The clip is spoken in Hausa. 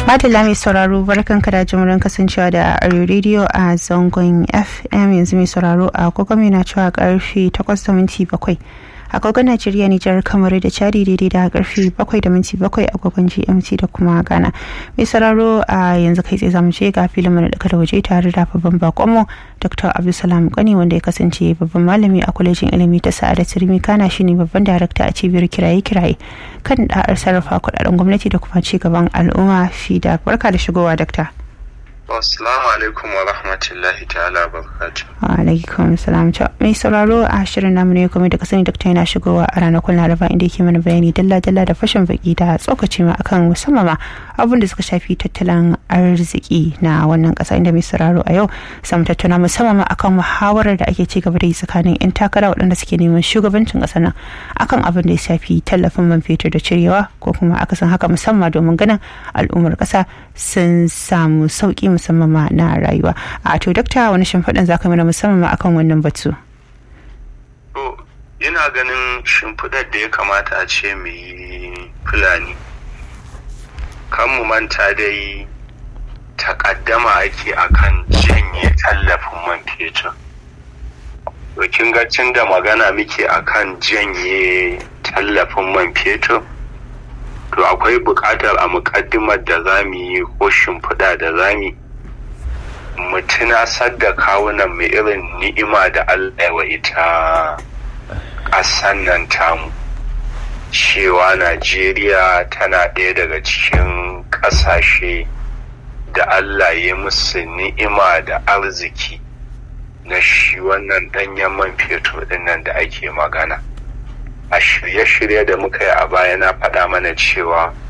Madalla mai sauraro barkanka da jimurin kasancewa da Arewa Radio a zangon FM yanzu mai sauraro a kokomi na cewa karfe 8 da minti 7 agogon Najeriya Nijar kamar da Chadi daidai da karfe 7 da minti 7 agogon GMT da kuma Ghana. Mai sauraro a yanzu kai tsaye zamu je ga filin mana da waje tare da babban bakonmu Dr. Abdulsalam Gani wanda ya kasance babban malami a kwalejin ilimi ta Sa'ada Turmi Kana shine babban darakta a cibiyar kiraye-kiraye kan da'ar sarrafa kudaden gwamnati da kuma ci gaban al'umma FIDA. Barka da shigowa Dr. Assalamu alaikum wa rahmatullahi ta'ala barakatuh. Wa alaikum salam. Mai sauraro a shirin namu ne kuma da kasani Dr. yana shigowa a ranakun Laraba inda yake mana bayani dalla-dalla da fashin baki da tsokaci ma akan musamman ma abin da suka shafi tattalin arziki na wannan kasa inda mai sauraro a yau samu tattauna musamman ma akan muhawarar da ake ci gaba da yi tsakanin 'yan takara waɗanda suke neman shugabancin ƙasar nan akan abin da ya shafi tallafin man fetur da cirewa ko kuma akasin haka musamman domin ganin al'ummar ƙasa sun samu sauƙi musamman ma na rayuwa a to dakta wani shimfiɗin za ka mana musamman ma akan wannan batu To, ina ganin shimfiɗar da ya kamata a ce mu yi fulani. Kan mu manta dai takaddama ake akan janye tallafin man fetur. To, kin ga tun da magana muke akan janye tallafin man fetur. To, akwai buƙatar a muƙaddimar da za mu yi ko shimfiɗa da za mu yi. mu tunasar da kawunan mu irin ni'ima da Allah wa ita ƙasan nan tamu cewa Najeriya tana ɗaya daga cikin ƙasashe da Allah ya musu ni'ima da arziki na shi wannan ɗanyen man fetur ɗinnan da ake magana a shirye-shirye da muka yi a baya na faɗa mana cewa